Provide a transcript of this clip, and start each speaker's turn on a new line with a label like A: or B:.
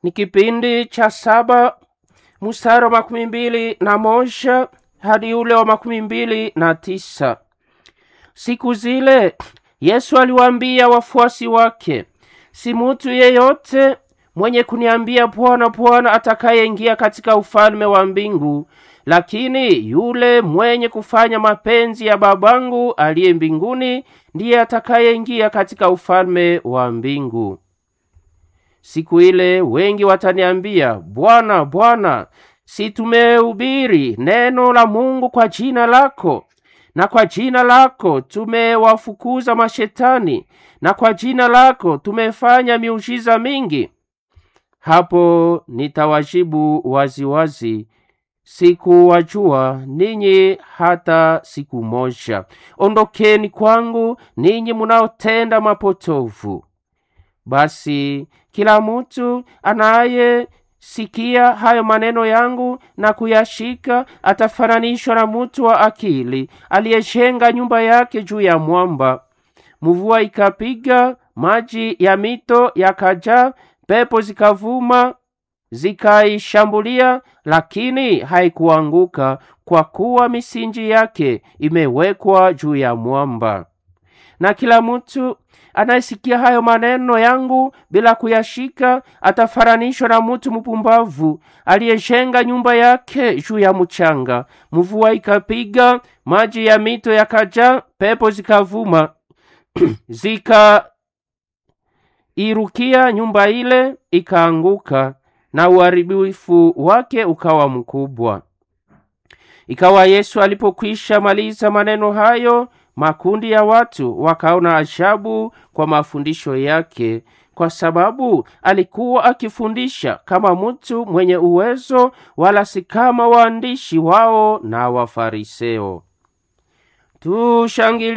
A: ni kipindi cha saba mstari wa makumi mbili na moja hadi ule wa makumi mbili na tisa. Siku zile Yesu aliwaambia wafuasi wake, si mutu yeyote mwenye kuniambia Bwana, Bwana atakayeingia katika ufalme wa mbingu, lakini yule mwenye kufanya mapenzi ya babangu aliye mbinguni ndiye atakayeingia katika ufalme wa mbingu. Siku ile wengi wataniambia, Bwana, Bwana, si tumehubiri neno la Mungu kwa jina lako, na kwa jina lako tumewafukuza mashetani, na kwa jina lako tumefanya miujiza mingi? Hapo nitawajibu waziwazi, sikuwajua ninyi hata siku moja. Ondokeni kwangu ninyi munaotenda mapotovu. Basi kila mtu anayesikia hayo maneno yangu na kuyashika atafananishwa na mtu wa akili aliyejenga nyumba yake juu ya mwamba. Mvua ikapiga, maji ya mito yakajaa, pepo zikavuma zikaishambulia, lakini haikuanguka, kwa kuwa misingi yake imewekwa juu ya mwamba. Na kila mtu anayesikia hayo maneno yangu bila kuyashika atafananishwa na mtu mpumbavu aliyejenga nyumba yake juu ya mchanga. Mvua ikapiga, maji ya mito yakajaa, pepo zikavuma zikairukia nyumba ile, ikaanguka, na uharibifu wake ukawa mkubwa. Ikawa Yesu alipokwisha maliza maneno hayo, makundi ya watu wakaona ajabu kwa mafundisho yake, kwa sababu alikuwa akifundisha kama mtu mwenye uwezo, wala si kama waandishi wao na Wafariseo. Tushangilie